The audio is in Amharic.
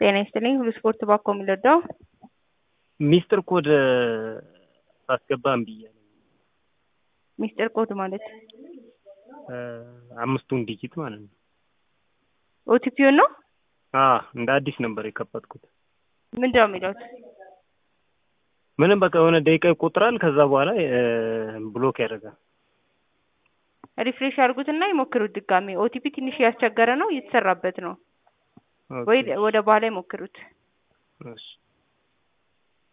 ጤና ይስጥልኝ ሁሉ ስፖርት ባኮ የሚለዳው ሚስጥር ኮድ ሳስገባ እምቢ እያለኝ ሚስጥር ኮድ ማለት አምስቱን ዲጂት ማለት ነው። ኦቲፒውን ነው አ እንደ አዲስ ነበር የከፈትኩት። ምንድነው የሚለው? ምንም በቃ የሆነ ደቂቃ ይቆጥራል። ከዛ በኋላ ብሎክ ያደርጋል። ሪፍሬሽ አድርጉትና ይሞክሩት ድጋሜ። ኦቲፒ ትንሽ ያስቸገረ ነው፣ እየተሰራበት ነው። ወይ ወደ በኋላ ይሞክሩት። እሺ